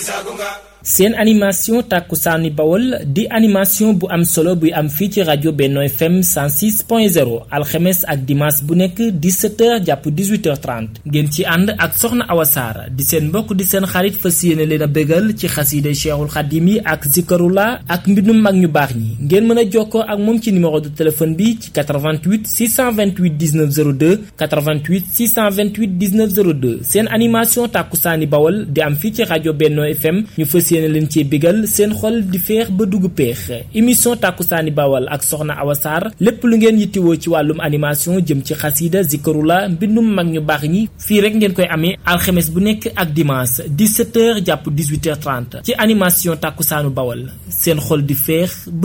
seen animation tàkkusaani bawol di animation bu am solo buy am fii ci rajo Benno FM 106.0 alxemes ak dimanche bu nekk 17h jàpp 18h30 ngeen ci ànd ak soxna Awa Saar di seen mbokk di seen xarit fas yéene leen a bégal ci xasiide Cheikhul Xadim yi ak zikarula ak mbindum mag ñu baax ñi ngeen mën a jokkoo ak moom ci numéro de téléphone bi ci 88 628 19 02 88 628 19 02 seen animation tàkkusaani bawol di am fii ci rajo Benno FM ñu fas yéene leen ci bégal seen xol di feex ba dugg peex émission tàkkusaani bawal ak soxna Awa Sarr lépp lu ngeen yittewoo ci wàllum animation jëm ci xasiida zikarula mbindum mag ñu baax ñi fii rek ngeen koy amee alxemes bu nekk ak dimanche 17h jàpp 18h30 ci animation tàkkusaanu bawal seen xol di feex